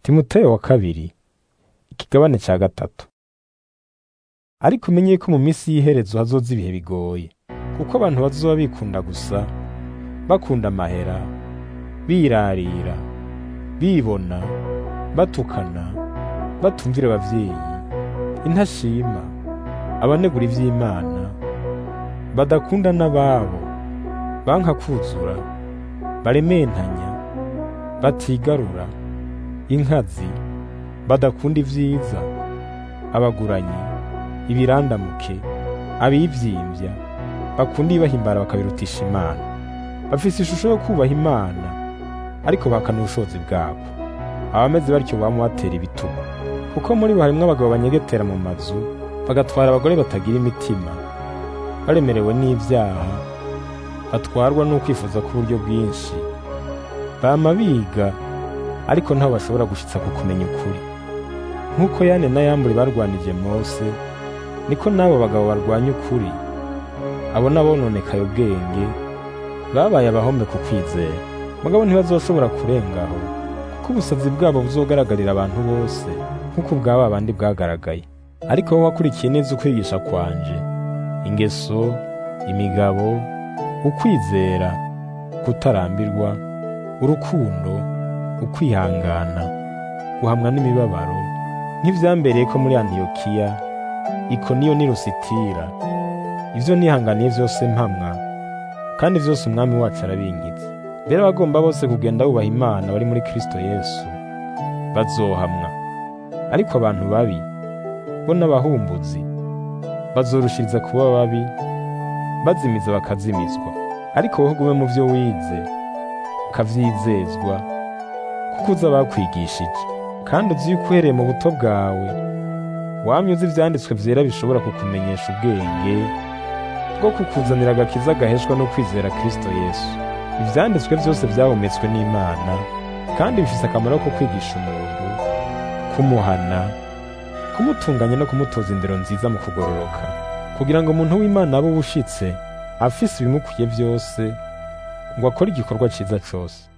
timoteyo wa kabiri ikigabane ca gatatu ariko umenye ko mu minsi y'iherezo hazoza ibihe bigoye kuko abantu bazoba bikunda gusa bakunda amahera birarira bibona batukana batumvira abavyeyi intashima abanegura ivy'imana badakunda n'ababo banka kuzura barementanya batigarura inkazi badakunda ivyiza abaguranyi ibirandamuke abivyimbya bakunda ibahimbara bakabirutisha imana bafise ishusho yo kubaha imana ariko bahakana ubushobozi bwabo abameze batyo bama batera ibitugu kuko muri bo harimwo abagabo banyegetera mu mazu bagatwara abagore batagira imitima baremerewe n'ivyaha batwarwa n'ukwifuza k'uburyo bwinshi bama biga ariko ntaho bashobora gushitsa ku kumenya ukuri nk'uko yane na yambure barwanije mose niko n'abo bagabo barwanya ukuri abo n'abononekaye ubwenge babaye abahombe ku kwizera mugabo ntibazoshobora kurengaho kuko ubusazi bwabo buzogaragarira abantu bose nk'uko ubwaba bandi bwagaragaye ariko wowe wakurikiye neza ukwigisha kwanje ingeso imigabo ukwizera kutarambirwa urukundo ukwihangana guhamwa n'imibabaro nk'ivyambereye ko muri antiyokiya ikoniyo ni lusitira ivyo nihanganiye vyose mpamwa kandi vyose umwami wacu arabinkitse mbere abagomba bose kugenda bubaha imana bari muri kristo yesu bazohamwa ariko abantu babi bo n'abahumbuzi bazorushiriza kuba babi bazimiza bakazimizwa ariko wowe ugume mu vyo wize ukavyizezwa kuko uza bakwigishije kandi uzi yuko uhereye mu buto bwawe wamye uzi ivyanditswe vyera bishobora kukumenyesha ubwenge bwo kukuzanira agakiza gaheshwa no kwizera kristo yesu ivyanditswe vyose vyahumetswe n'imana kandi bifise akamaro ko kwigisha umuntu kumuhana kumutunganya no kumutoza indero nziza mu kugororoka kugira ngo umuntu w'imana abe ubushitse afise ibimukwiye vyose ngo akore igikorwa ciza cose